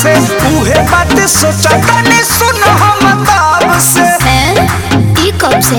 से उहे बात सोचा तनी सुन हम ताब से हैं? ई कब से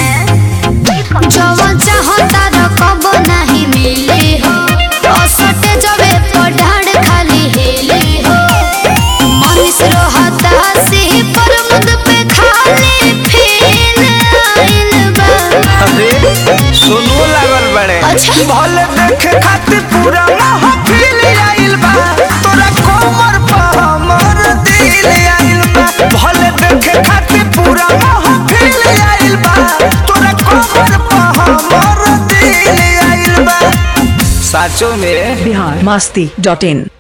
जवन चाहता रकब नहीं मिली हो असटे जबे पढ़ाड़ खाली हेली हो मनीष रोहता से पर मुद पे खाली फेल आइल बा अरे सुनो लागल बड़े अच्छा। भले देखे खातिर पूरा महफिल आइल बा तोरा कोमर पर हमर दिल आइल बा भले देखे खातिर पूरा महफिल आइल बा तोरा कोमर पर हमर दिल आइल बा साचो में बिहार मस्ती डॉट इन